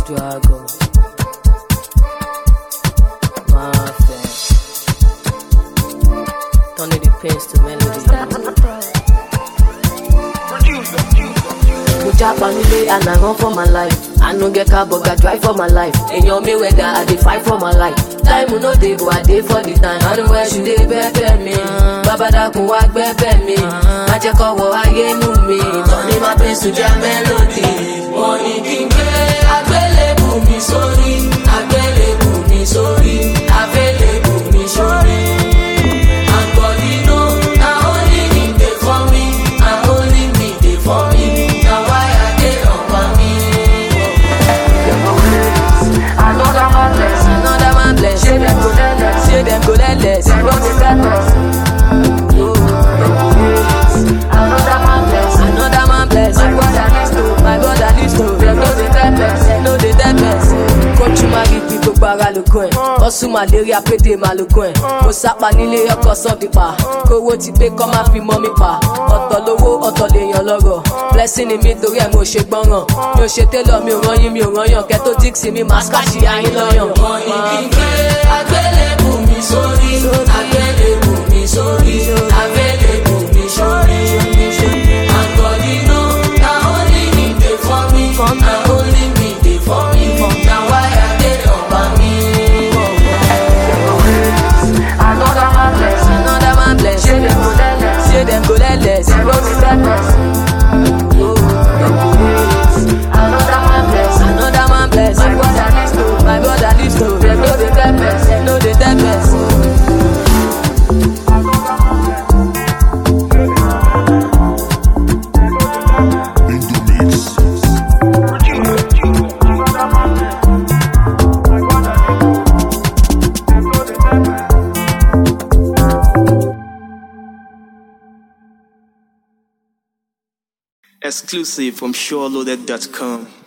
Dragon. Mafia. Turning the pains to melody. Mo japa nílé and I run for my life. I no get car but I drive for my life. Èèyàn mi wẹ̀dà I dey fight for my life. Time no dey but I dey for the time. I know where she dey bẹ́ẹ̀ mi. Bàbá dákun wá gbẹ́bẹ̀ mi. Má jẹ́ kọ́wọ́ ayé mú mi. Turning my pains to jam melody. Wọ́n ní kí n gbé àgbélébù mi sórí. Àgbélébù mi sórí. Àgbélébù mi sórí. And God, you know, na only him dey for me. Na only me dey for me. Na why I dey on me. Another man bless. Another man bless. Say them go let less. Say them go let less. Them go dey let less. Oh, them go less. Another man bless. Another man bless. My brother needs to. My brother needs to. Them no dey let less. Them no dey let less. Kójú máa rí bí gbogbo ara lógún ẹ̀. Ọ̀sùn màléríà pété máa lógún ẹ̀. Mo sápa nílé ọkọ̀ sọ́ọ̀dì pa. Kówó ti pé kọ́ máa fi mọ́ mi pa. Ọ̀tọ̀ lówó ọ̀tọ̀ lèèyàn lọ́rọ̀. Blessing ni mi torí ẹ̀ mo ṣe gbọ́ràn. Mi ò ṣe télọ̀ mi ò rán yín mi ò rán yàn. Kẹ́tó díksì mi máa ṣkáṣì ayín lọ́yàn. Wọ́n ní kí n gbé àgbélébù mi sórí. Àgbélébù mi sórí. Àgbélébù mi sórí. Àgọ̀dínú na only him dey for me. Na only me dey for me. Na why I dey ọba mi. Another man bless. Another man bless. Say dem go let less. Say dem go let less. Dem go dey let less. Oh, dem go less. Another man bless. Another man bless. My brother needs to. My brother needs to. Dem no dey let less. Dem no dey let less. in the mix. Exclusive from SureLoaded.com.